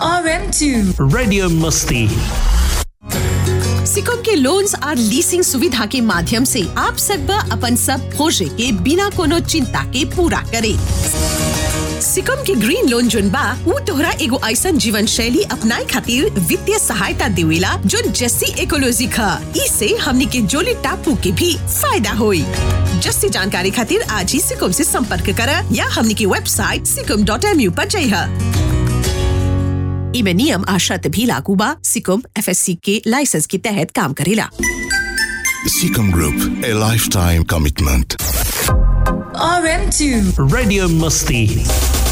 RM2. Radio Musti. Sikkim के loans और leasing सुविधा के माध्यम से आप सकबा अपन सब खोजे के बिना कोनो चिंता के पूरा करे सिकम के ग्रीन लोन जोन बा ऊ तोहरा एगो ऐसन जीवन शैली अपनाए खातिर वित्तीय सहायता देवेला जोन जस्सी इकोलॉजी खा इसे हमनी के जोली टापू के भी फायदा होई जस्सी जानकारी खातिर आज ही सिकम से संपर्क करा या हमनी की वेबसाइट सिकम डॉट एम यू पर जइहा इमे नियम आ शर्त भी लागू बा सिकम एफएससी के लाइसेंस के तहत काम करेला Seacom Group, a lifetime commitment. RM2. Radio Musti.